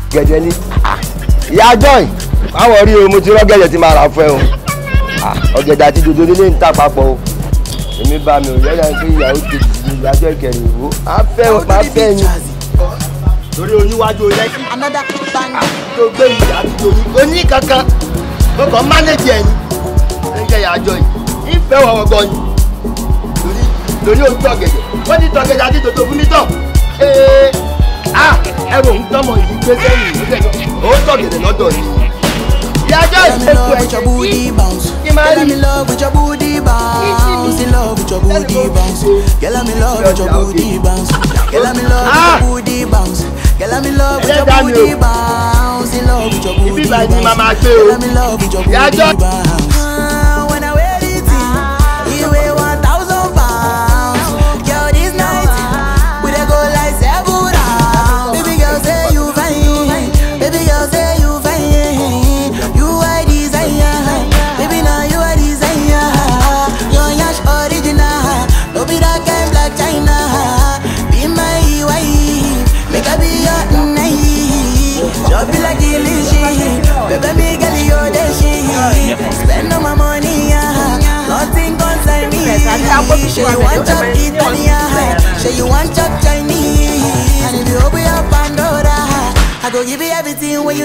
gẹ̀dẹ̀ ni ìyá joy báwo rí o mo ti rọ́gẹ̀dẹ̀ tí máa rà fún ẹ o ọ̀gẹ̀dẹ̀ àti dòdò nílé ń tà papọ̀ o èmi bá mi ò yẹ́yà pé ìyàwó kejì ní ìyájọ́ ìkẹrin ìwò á fẹ́ o máa fẹ́ yín. torí oníwájú lẹ́kì Another bang. tó gbé yìí àti tòní oní kankan ó kàn mánéjì ẹni ń jẹ́ ìyájọ́ yìí ìfẹ́ wọ̀wọ̀ gan ni torí torí ojú ọ̀gẹ̀dẹ̀ wọ́n ti tọ́ ọ̀gẹ̀dẹ̀ àti dòdò fún mi tán ee ah ẹrù ń tọ́mọ yìí gbé sẹ́yìn ló tẹ̀ ó tọ̀gẹ̀dẹ̀ lọ́dọ̀ ni ìyájọ́ Girl, I'm in ìṣètò love with your booty bounce. Kí máa Girl, I'm rí? in love with your booty bounce. In love with your booty bounce. Girl, I'm in love with your booty bounce. Girl, I'm in love with Ah! your booty bounce. Girl, I'm in love with your Ẹlẹ́dàá mi o. booty bounce. In love with your Ibi booty báyìí ni màá máa bounce. gbé o. Girl, I'm in love with your Ìyá booty Jọ́- bounce. Ah, When I wear it, you weigh one thousand pounds. Girl, this night we dey go like seven rounds. Baby girl, say you fine. Baby girl, say you fine. You are desire. Baby, now you are desire. Your yash original. No be that kind black China. Be my wife. Make I be your night. Chop you like delicious. Baby, me girl, you the shit. Spend all my money, yeah. Nothing concern me. Say you want chop Italian. Say you want chop Chinese. And if you open your Pandora, I go give you everything when you